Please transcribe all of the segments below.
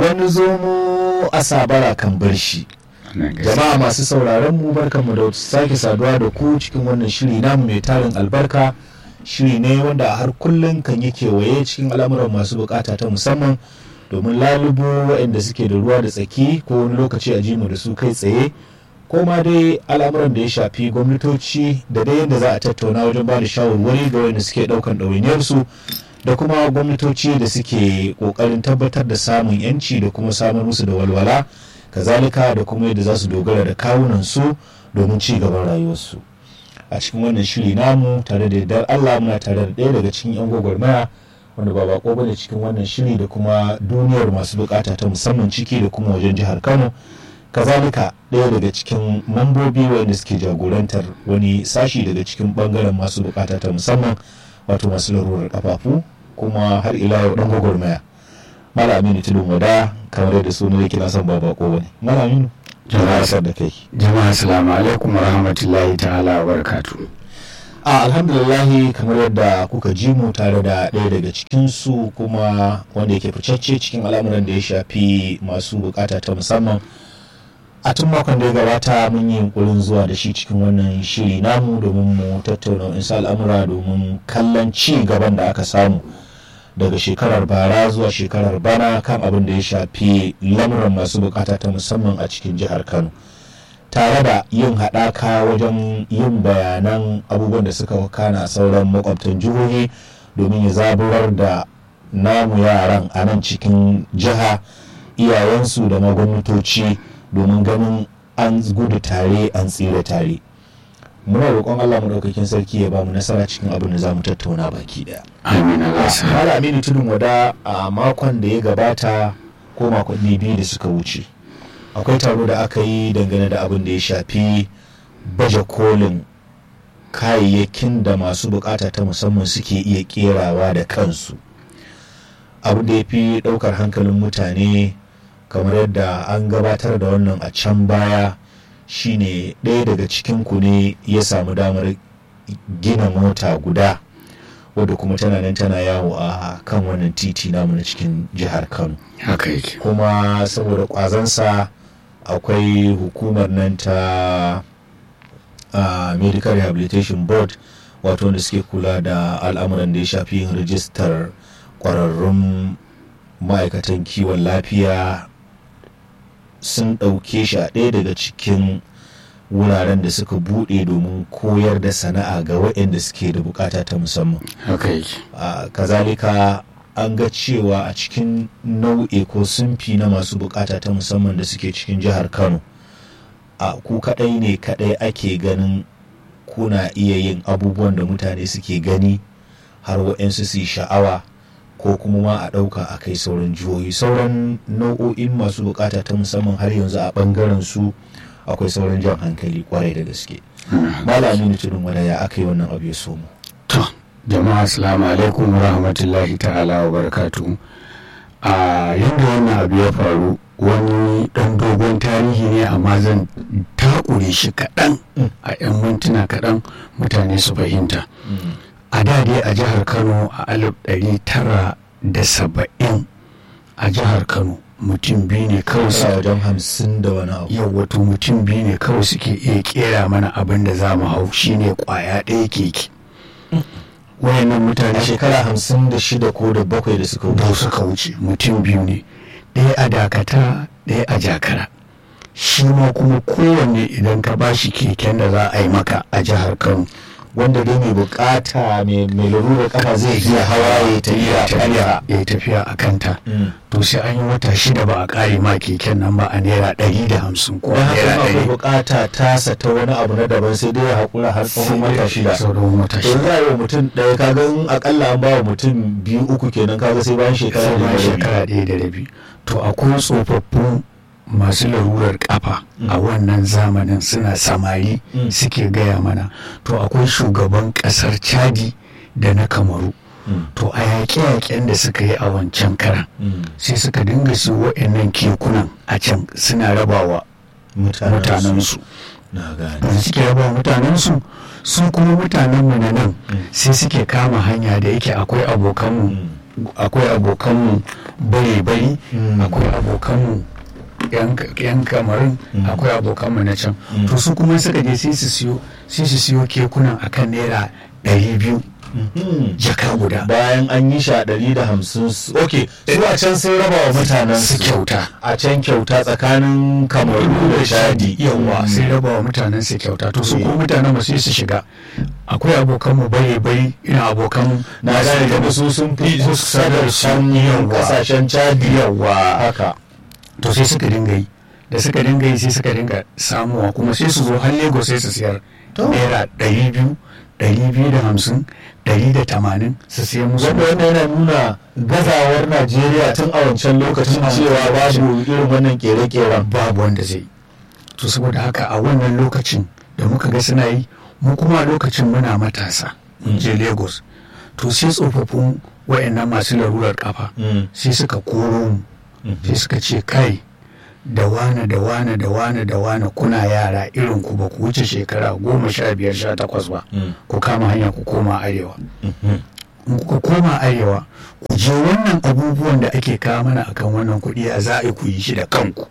wani zomo a sabara kan bar shi jama'a masu sauraron mu barkanmu da sake saduwa da ku cikin wannan shiri namu mai tarin albarka shiri ne wanda a har kullum kan yi kewaye cikin al'amuran masu bukata ta musamman domin lalubo waɗanda suke da ruwa da tsaki ko wani lokaci a jimu da su kai tsaye ko ma dai al'amuran da ya shafi gwamnatoci da dai yadda za a tattauna wajen ba da shawarwari ga wanda suke ɗaukan ɗawainiyarsu da kuma gwamnatoci da suke ƙoƙarin tabbatar da samun 'yanci da kuma samar musu da walwala kazalika da kuma yadda za su dogara da kawunan su domin ci gaban rayuwarsu a cikin wannan shiri namu tare da yardar allah muna tare da ɗaya daga cikin 'yan gwagwarmaya wanda ba bako bane cikin wannan shiri da kuma duniyar masu bukata ta musamman ciki da kuma wajen jihar kano kazalika ɗaya daga cikin mambobi wanda suke jagorantar wani sashi daga cikin bangaren masu bukata ta musamman wato masu larurar kafafu kuma har ila yau dan gwagwarmaya mala aminu tudun wada kamar yadda suna yake na son ba bako bane mala aminu jama'a da kai jama'a assalamu alaikum wa rahmatullahi ta'ala wa barakatuh a alhamdulillahi kamar yadda kuka ji mu tare da ɗaya daga cikinsu kuma wanda yake ficacce cikin al'amuran da ya shafi masu bukata ta musamman a tun makon da ya gabata mun yi yunkurin zuwa da shi cikin wannan shiri namu domin mu tattauna insa al'amura domin kallon ci gaban da aka samu daga shekarar bara zuwa shekarar bana kan abin da ya shafi lamuran masu bukata ta musamman a cikin jihar kano tare da yin haɗaka wajen yin bayanan abubuwan da suka wakana a sauran makwabtan jihohi domin ya zaburar da namu yaran a nan cikin jiha iyayensu da magwamnatoci domin ganin an gudu tare an tsira tare muna roƙon allah maɗaukakin sarki ya ba mu nasara cikin abin da za mu tattauna baki ɗaya amin mala aminu tudun wada a makon da ya gabata ko makonni biyu da suka wuce akwai taro da aka yi dangane da abin da ya shafi baje kolin kayayyakin da masu bukata ta musamman suke iya kerawa da kansu abin da ya fi daukar hankalin mutane kamar yadda an gabatar da wannan a can baya shine ɗaya daga cikinku ne ya samu damar gina mota guda wadda kuma tana nan tana yawo a kan wannan titi namu na cikin jihar kano haka yake kuma saboda kwazansa akwai hukumar nan ta uh, medical rehabilitation board wato wanda suke kula da al'amuran da ya shafi yin rijistar kwararrun ma'aikatan kiwon lafiya sun ɗauke shi a ɗaya daga cikin wuraren da suka buɗe domin koyar da sana'a ga waɗanda suke da bukata ta musamman haka yake uh, kazalika an ga cewa a cikin nau'i ko sunfi na masu bukata ta musamman da suke cikin jihar kano a ku kadai ne kadai ake ganin kuna iya yin abubuwan da mutane suke gani har waɗansu su yi sha'awa ko kuma ma a ɗauka a kai sauran jihohi sauran nau'o'in masu bukata ta musamman har yanzu a ɓangaren su akwai sauran jan hankali kwarai da gaske malami tudun wada ya aka yi wannan abu ya somo to jama'a assalamu alaikum wa rahmatullahi ta'ala wa barakatu a yadda wannan abu ya faru wani dan dogon tarihi ne amma zan takure shi kaɗan a 'yan mintuna kaɗan mutane su fahimta a da dai a jihar kano a alif ɗari tara da saba'in a jihar kano mutum biyu ne kawai su wajen hamsin da wani abu yau wato mutum biyu ne kawai suke iya kera mana abin da za mu hau shine kwaya ɗaya keke wayannan mutane a shekara hamsin da shida ko da bakwai da suka da wuce suka wuce mutum biyu ne ɗaya a dakata ɗaya a jakara shi ma kuma kowanne idan ka bashi keken da za a yi maka a jihar kano wanda dai mai bukata mai mai larurar kafa zai iya hawa ya tafiya tafiya ya yi tafiya a kanta Mm. to sai an yi wata shida ba a ƙare ma keken nan ba a naira ɗari da hamsin ko don haka naira akwai ɗari bukata tasa ta wani abu na daban sai dai ya haƙura har tsawon wata shida sauran wata to shida za a yi wa mutum ɗaya kaga in akalla an ba wa mutum biyu uku kenan kaga sai bayan shekara sai da bayan rabi. shekara ɗaya da rabi to akwai tsofaffin masu larurar kafa a wannan zamanin suna samari Mm. suke gaya mana to akwai shugaban ƙasar chadi da na kamaru Mm. to a yaƙe-yaƙen da suka yi a wancan karan Mm. sai suka dinga su wa'annan kekunan a can suna rabawa mutanensu na gane da suke rabawa mutanensu su kuma mutanenmu na nan sai suke kama hanya da yake akwai abokanmu Mm. akwai abokanmu bari-bari Mm. akwai abokanmu yan yan kamarin Mm. akwai abokanmu na can Mm. to su kuma suka je sai su siyo sai su siyo kekunan akan naira ɗari biyu Mhm. jaka guda bayan an yi shi a ɗari da hamsin su- ok su a can sun raba wa mutanen su su kyauta a can kyauta tsakanin kamaru da shadi yawa sai raba wa mutanen su kyauta to su ko mutanen mu sai su shiga akwai abokan mu bare bare ina abokan na gane da su sun fi kusa da can yawa kasashen chadi yawa haka to sai suka dinga yi da suka dinga yi sai suka dinga samuwa kuma sai su zo har lagos sai su siyar To. naira ɗari biyu ɗari biyu da hamsin ɗari da tamanin su siya musu wanda wannan yana nuna gazawar najeriya tun a wancan lokacin Tun a cewa wancan babu irin wannan kere-keren babu wanda zai yi. to saboda haka a wannan lokacin da muka ga suna yi mu kuma a lokacin muna matasa mun je lagos to sai tsofaffin wa'annan masu larurar kafa sai suka koro mu sai suka ce kai da wane da wane da wane da wane kuna yara irin ku ba ku wuce shekara goma sha biyar sha takwas ba ku kama hanya ku koma arewa in kuka koma arewa ku je wannan abubuwan da ake kawo mana akan wannan kuɗi a za a yi ku yi shi da kanku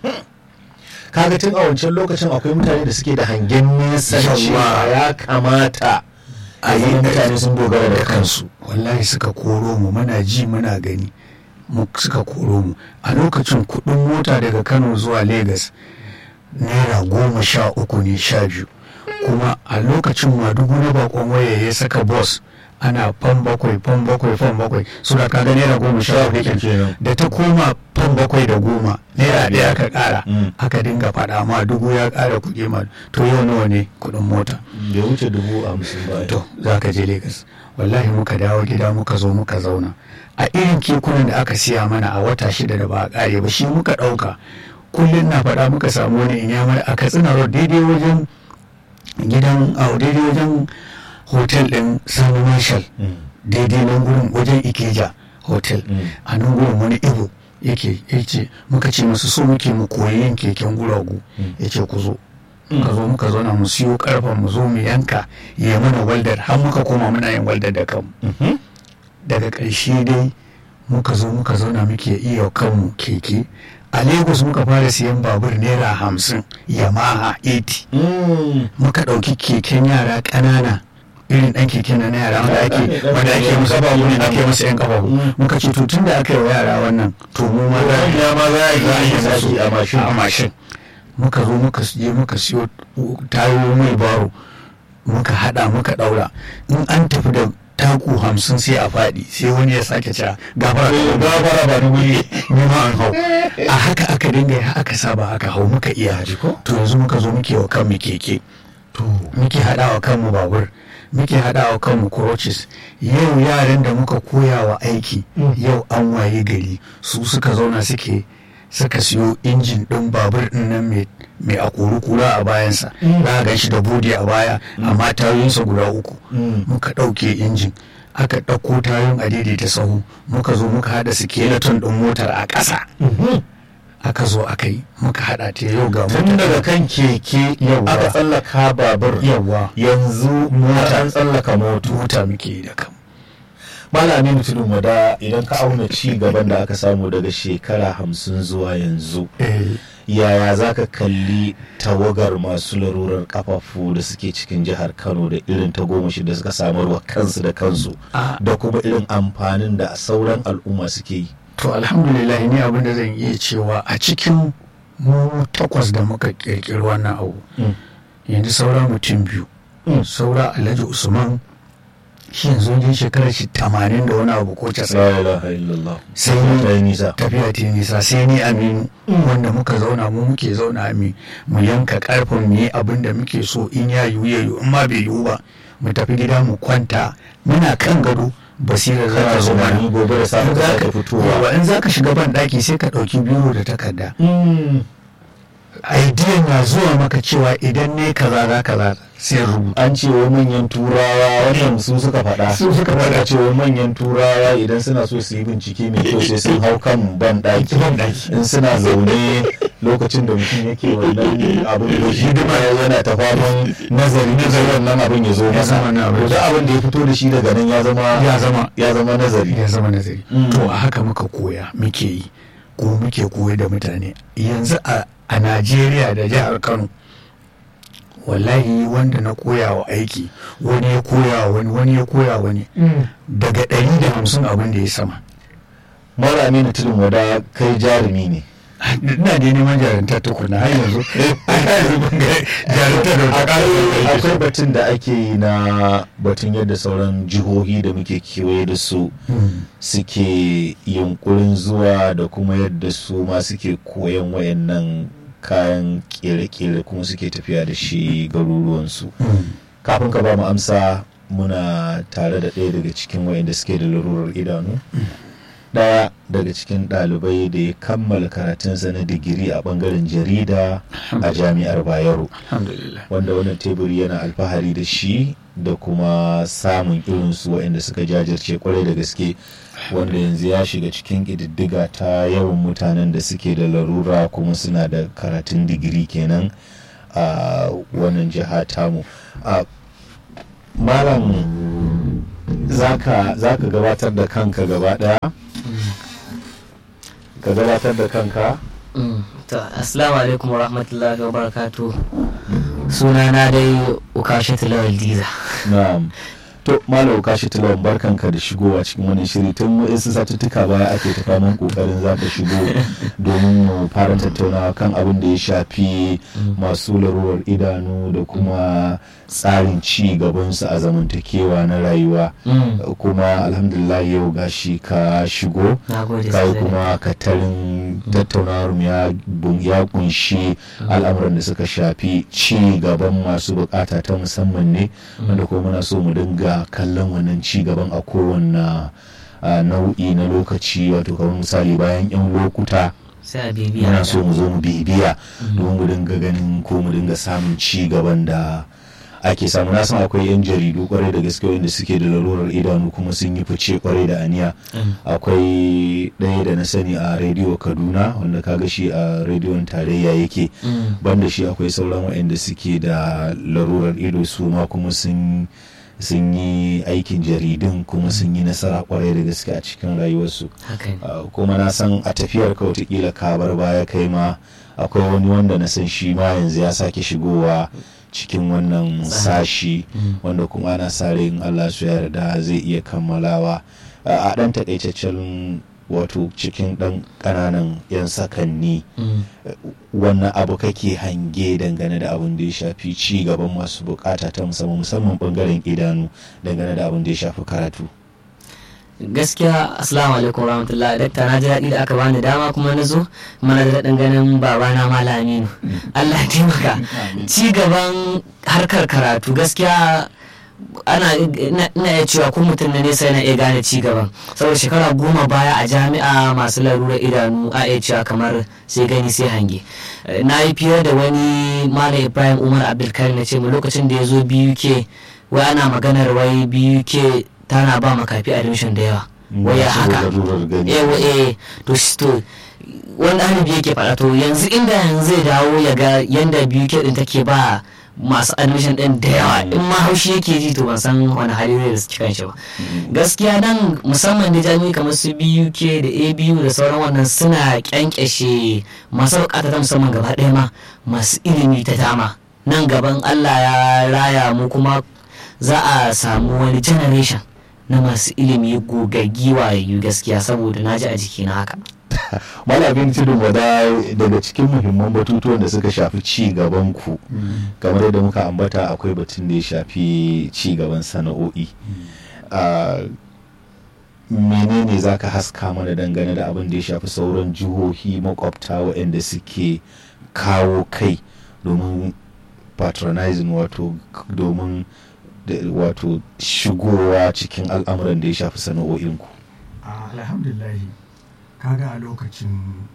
kaga tun a wancan lokacin akwai mutane da suke da hangen nesa Yawa. cewa ya kamata a yi yi mutane sun dogara da kansu wallahi suka koro mu muna ji muna gani mu suka koro mu a lokacin kudin mota daga kano zuwa lagos naira goma sha uku ne sha biyu kuma a lokacin madugu na bakon waya ya saka bus ana fan bakwai fan bakwai fan bakwai su da kaga naira goma sha uku kenan. kenan. da ta koma fan bakwai da goma naira ɗaya aka ƙara Mm. aka dinga faɗa ma dubu ya ƙara kuɗi ma to yau nawa ne kuɗin mota bai wuce dubu hamsin ba to za ka je Legas wallahi muka dawo gida muka zo muka zauna a irin kekunan da aka siya mana a wata shida da ba a kare ba shi muka ɗauka kullum na faɗa muka samu wani inyamar a katsina road daidai wajen gidan a daidai wajen hotel ɗin sani marshal daidai nan gurin wajen ikeja hotel Mm. a nan gurin wani ibo yake yace muka ce masu so muke mu koyi yin keken guragu Mm. yace ku zo muka zo muka zauna mu siyo karfen mu zo mu yanka ya mana waldar har muka koma muna yin waldar da kanmu daga ƙarshe dai muka zo muka zauna muke iya kanmu keke a lagos muka fara siyan babur naira hamsin yamaha 80 muka ɗauki keken yara ƙanana irin ɗan keken na yara wanda ake wanda ake musu ake musu yan kafa Mm. muka ce to tun da aka yi wa yara wannan to mu ma za a yi ya ma za a za a yi yi musu zaki a mashin a mashin muka zo muka je muka siyo tayoyi mai baro muka hada muka daura in an tafi da taku hamsin sai a faɗi sai wani ya sake cewa gafara Eh, gafara ba ni wuri ni ma an hau a haka aka dinga ya aka saba aka hau muka iya ko? to yanzu muka zo muke wa kanmu keke to muke haɗa wa kanmu babur muke haɗa wa kanmu crutches yau yaran da muka koya wa aiki Mm. yau an waye gari su suka zauna suke suka siyo injin ɗin babur ɗin nan mai mai a kura a bayansa Mm. za a gan shi da bodi a baya amma tayoyinsa guda uku Mm. muka ɗauke injin aka ɗauko tayoyin a daidaita sahu muka zo muka haɗa skeleton ɗin motar a ƙasa aka zo aka yi muka haɗa ta yau ga tun daga kan keke Yawwa. aka tsallaka babur yawa yanzu mota an tsallaka moto mota muke yi da kan malami mutumin wada idan ka auna ci gaban da aka samu daga shekara hamsin zuwa yanzu yaya za ka kalli tawagar masu larurar kafafu da suke cikin jihar kano da irin tagomashi da suka samarwa kansu da kansu a da kuma irin amfanin da sauran al'umma suke yi to alhamdulillah ni abin da zan iya cewa a cikin mu takwas da muka kirkiri wannan abu Mm. yanzu saura mutum biyu Mm. saura alhaji usman shi yanzu wajen shekarar shi tamanin da wani abu ko casa'in la ilaha illallah sai ta yi nisa tafiya ta yi nisa sai ni aminu wanda muka zauna mu muke zauna mi mu yanka karfin mu yi abin da muke so in ya yiwu ya yiwu in ma bai yiwu ba mu tafi gida mu kwanta muna kan gado basira za ta kana zo mana tunani gobe da safe ka sake Yawa, fitowa in za ka shiga ban daki sai ka ɗauki biro da takarda Mm. idea na zuwa maka cewa idan ne kaza za kaza sai rubuta an ce wa manyan turawa wannan su suka faɗa Su suka faɗa. ce wa manyan turawa idan suna so su yi bincike mai kyau sai sun hau kan ban ɗaki Ban ɗaki. in suna zaune lokacin da mutum yake wannan abin da shi duma yana ta faman nazari nazari wannan abin ya zo Ya masa zama na abin. to da abin da ya fito da shi daga nan ya zama Ya zama. ya zama nazari ya zama nazari Mm. to a haka muka koya muke yi ko muke koyar da mutane yanzu a a najeriya da jihar kano wallahi wanda na koya wa aiki wani ya koya wa wani wani ya koya wa wani daga ɗari da hamsin abin da ya sama mara aminu tudun wada kai jarumi ne ina da neman jarinta tukuna har yanzu har yanzu ban ga jarinta da ta ƙara akwai batun da ake yi na batun yadda sauran jihohi da muke kewaye da su suke yunkurin zuwa da kuma yadda su ma suke koyan wayannan kayan kere-kere kuma suke tafiya da shi garuruwansu kafin ka ba mu amsa muna tare da ɗaya daga cikin wayanda suke da larurar idanu ɗaya daga cikin ɗalibai da ya kammala karatunsa na digiri a ɓangaren jarida a jami'ar bayero alhamdulillah wanda wannan teburi yana alfahari da shi da kuma samun irinsu waɗanda suka jajirce kwarai da gaske wanda yanzu ya shiga cikin ƙididdiga ta yawan mutanen da suke da larura kuma suna da karatun digiri kenan a wannan jiha tamu a malam zaka zaka gabatar da kanka gaba ɗaya ka gabatar da kanka Mm, to assalamu alaikum wa rahmatullahi wa barakatu sunana dai ukashe lawal diza na'am to malam kashi tilawan barkanka da shigowa cikin wani shiri tun wasu satuttuka baya ake ta faman kokarin za ka shigo domin mu fara tattaunawa kan abin da ya shafi masu larurar idanu da kuma tsarin ci gabansu a zamantakewa na rayuwa Mm, kuma alhamdulillah yau gashi ka shigo na gode kai sosai. kuma katarin tattaunawar mu ya bun- ya kunshi al'amuran da suka shafi ci gaban masu bukata ta musamman ne wanda kuma muna so mu dinga kallon wannan ci gaban a kowanne ah, nau'i na lokaci wato kamar misali bayan yan lokuta sai a bibiya muna da- so mu zo mu bibiya domin mu dinga ganin ko mu dinga samun ci gaban da ake samu na san akwai yan jaridu kwarai da gaske wanda suke da larurar idanu kuma sun yi fice kwarai da aniya Mm, akwai ɗaya da na sani a rediyo kaduna wanda kaga shi a rediyon tarayya yake mm, banda shi akwai sauran waɗanda suke da larurar ido su ma kuma sun sun yi aikin jaridun kuma sun yi nasara kwarai da gaske a cikin rayuwarsu haka ne. Uh, kuma na san a tafiyar ka watakila ka bar baya kai ma akwai wani wanda na san shi ma yanzu ya sake shigowa cikin wannan sashi Mm. wanda kuma ana sa rai in Allah su yarda zai iya kammalawa Uh, a ɗan takaitaccen wato cikin ɗan ƙananan 'yan sakanni Mm, wannan abu kake hange dangane da abin da ya shafi ci gaban masu bukata ta musamman musamman bangaren idanu dangane da abin da ya shafi karatu gaskiya assalamu alaikum wa rahmatullahi dakta na ji daɗi da aka bani dama kuma na zo kuma na ji daɗin ganin babana malam aminu allah ya taimaka ci gaban harkar karatu gaskiya ana ina ina iya cewa ko mutum na nesa yana iya gane ci gaban saboda shekara goma baya a jami'a masu larurar idanu a iya cewa kamar sai gani sai hange Eh, na yi fiye da wani malam ibrahim umar abdulkarim na ce mu lokacin da ya zo biyu ke wai ana maganar wai biyu ke tana ba makafi admission da yawa wai ya Masu haka larurar gani. eh wa- eh to shi to wanda halibi yake faɗa to yanzu inda yanzu zai dawo ya ga yanda biyu ke din take ba masu admission din da yawa in ma haushi yake ji to ban san wani hali zai da su cikin shi ba gaskiya nan musamman da jami'i kamar su BUK da ABU da sauran wannan suna kyankyashe masu bukata ta musamman gaba ɗaya ma masu ilimi ta dama nan gaban Allah ya raya mu kuma za a samu wani generation na masu ilimi gogaggi wayayyu gaskiya saboda na ji a jikina haka malamin tudun wada daga cikin muhimman batutuwan da suka shafi ci gaban ku kamar yadda muka ambata akwai batun da ya shafi ci gaban sana'o'i Ah, menene za ka haska mana dangane da abin da ya shafi sauran jihohi makwabta waɗanda suke kawo kai domin patronizing wato domin da- wato shigowa cikin al'amuran da ya shafi sana'o'inku a alhamdulahi kaga a lokacin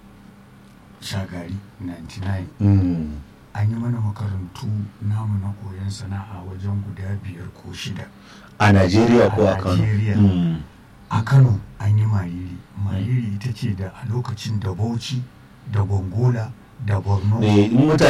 shagari 99 Mm. an yi mana makarantu namu na koyon sana'a wajen guda biyar ko shida a najeriya ko a A kano Najeriya. Mm. a kano an yi mariri mariri ita ce da a lokacin da bauchi da gongola da borno Eh, in mutane